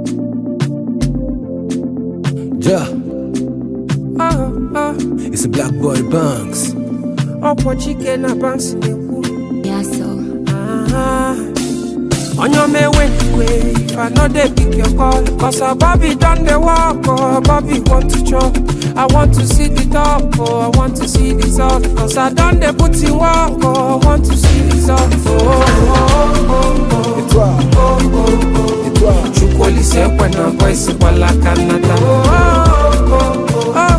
Yeah, Oh, oh, it's a black boy Banks. ọ̀pọ̀ chike na banks na-ekwu Yeah, so. Ah, onye ọma enweghịkwe if i no dey pick your call cause our bobby don dey work oh bobby want to chop i want to see the top oh i want to see the result cause i don dey put in work oh i want to see result oh, oh, oh, oh. Et toi, et toi, chukwu olise ekwe na boys gbala aka nnata oh, oh, oh, oh,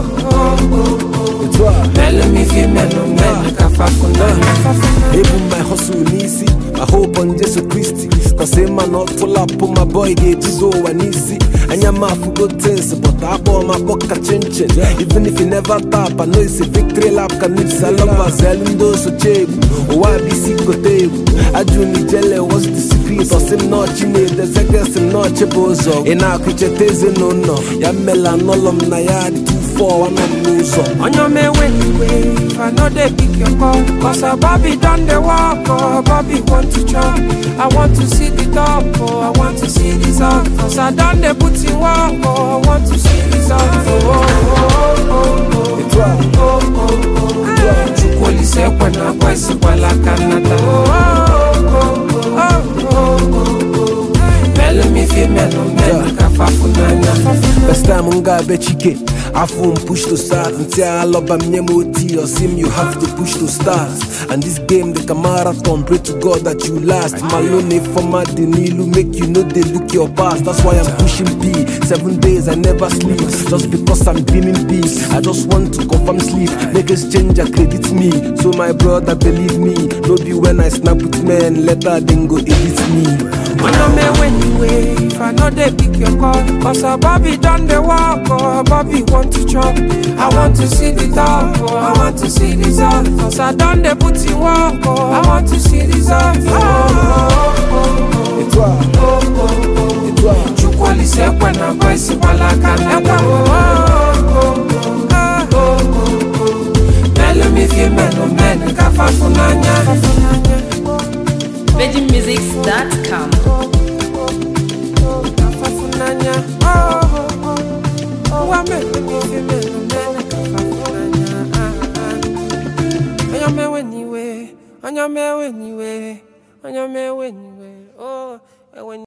oh. et toi. melu m ife melu melu ka fafunanya Even my hustle n'isi I hope on Jesus Christ Cause a man not full up on my boy ga-ebido ụwa n'isi anya m afụgo tins but akpọ m akpọ ka chinchin even if you never tap I know it's a victory lap ka nips alabazelu ndị osoche egwu ụwa bụ isi kote egwu ajụ na ijele what's the secret ọsị m nọọchi na-edezegesi m nọọchi bụ ụzọ ị na-akụ icheta ezinụlọ ya mmela anọlọ m na ya dị 2-4 anọ m n'ụzọ onye ọma enweghịkwe if i no dey pick your call cause our bobby don dey work oh bobby want to chop i want to see the top oh i want to see the result cause i don dey put in work oh i want to see result oh, oh, oh, oh, oh. Et toi, Oh, oh, oh. chukwu olise ekwe na boys gbala aka nnata oh, oh, oh, oh, oh, oh. melu m ife melu melu ka fafunanya First time m ga-abịa chike afọ m push to start ntị alọba m nye m oti osim you have to push to start and this game dị ka marathon pray to god that you last malone fọma dị n'ilu make you no dey look your past that's why i'm pushing b seven days i never sleep just because i'm dreaming big i just want to confirm sleep make exchange credit me so my brother believe me no be when i snap with men later dem go edit me Onye ọma enweghịwe if I no dey pick your call Cause our Bobby don dey work oh Bobby want to chop I want to see the top oh I want to see the result Cause I don dey put in work oh I want to see the result oh, oh, oh, Et toi, oh, oh, oh. et toi, Chukwu olise ekwe na boys gbala aka nnata oh, oh, oh, oh, oh, oh. Melu m ife melu melu ka fafunanya VeggieMusics.com. Kafafunanya. Oh, oh, oh. Oh, wa mele mi fi mele mele kafafunanya. Ah, ah. Onye mewe niwe, onye mewe niwe, onye mewe niwe. Oh, ewe